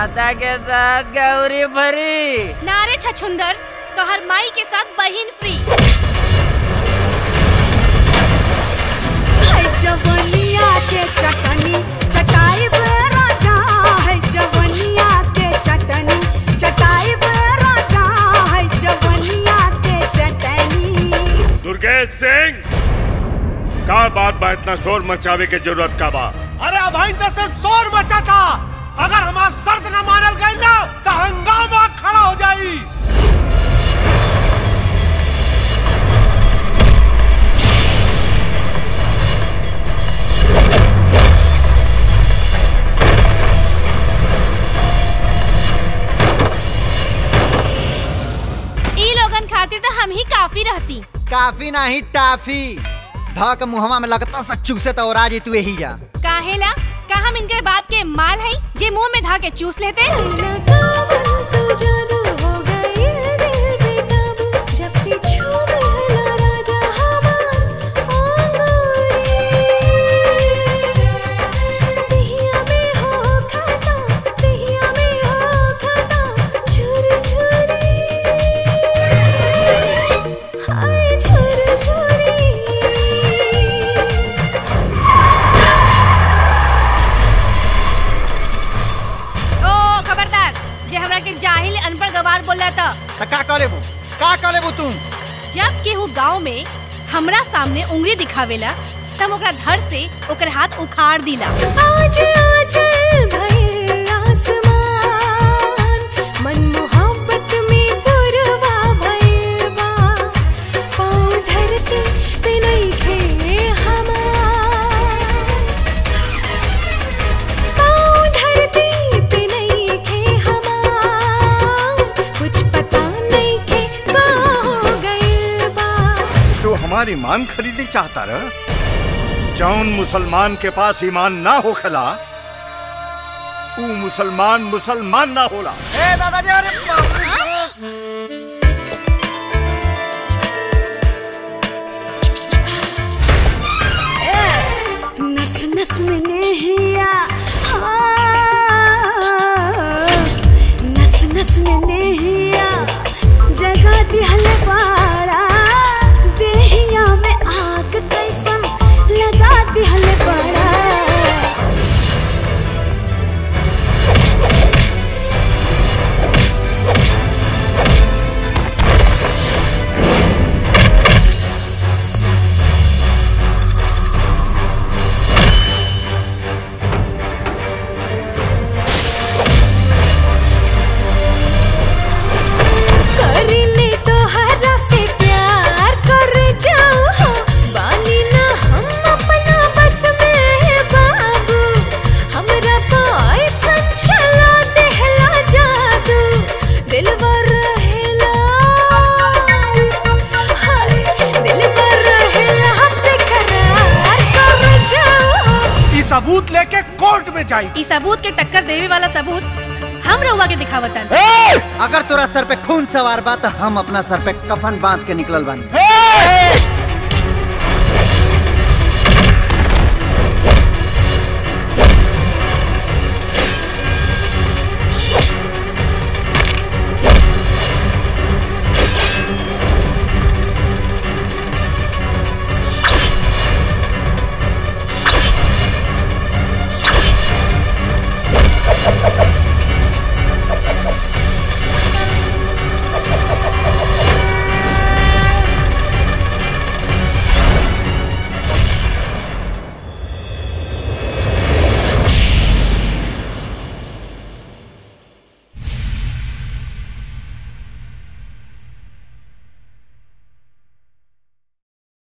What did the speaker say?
माता के साथ गौरी भरी नारे छछुंदर कहर माई के साथ बहिन फ्री है जवनिया के चटनी चटाई बे राजा है जवनिया के चटनी चटाई बे राजा है जवनिया के चटनी दुर्गेश सिंह का बात बा इतना शोर मचावे के जरूरत का बा अरे अभाई तो सिर्फ शोर मचा था अगर हमारा शर्त न मानल गई ना तो हंगामा खड़ा हो जाई ई लोगन खातिर तो हम ही काफी रहती काफी नहीं टाफी धक मुहवा में लगता सच्चू से तो राजी तू यही जा काहेला का हम इनके बाप के माल है जे मुंह में धा के चूस लेते जब से छूला राजा हमार दहिया में हो खाता दहिया में हो खाता छुरी छुरी हाय छुरी छुरी ओ खबरदार जे हमरा के जाहिल अनपढ़ गवार बोला था तो का करे वो का करे वो तुम जब केहू गांव में हमरा सामने उंगली दिखावेला तब ओकरा धर से ओकर हाथ उखाड़ दिला आज आज भये आसमान मन मोहब्बत में पुरवा भयवा पाँव धरती पे नइखे हमार पाँव धरती पे नइखे हमार कुछ पता नइखे का हो गइल बा तू हमारी ईमान खरीदी चाहता रह जौन मुसलमान के पास ईमान ना होखला ऊ मुसलमान मुसलमान ना होला ए दादाजी अरे बाप रे। नस नस में नेहिया हाँ। नस नस में नेहिया जगा दिहल बाड़ा देहिया में आग कैसन लगा दिहल बाड़ा कर ले तो हरा से प्यार कर जाओ हो बानी ना हम अपना बस में बाबू हमरा तो ऐसन चला देहला जादू दिलवर रहेला हाय दिलवर रहेला बेकरार कर जाओ ई सबूत लेके कोर्ट में जाई ई सबूत के टक्कर देवे वाला सबूत हम रउआ के दिखावतन अगर तोरा सर पे खून सवार बा तो हम अपना सर पे कफन बांध के निकलल बानी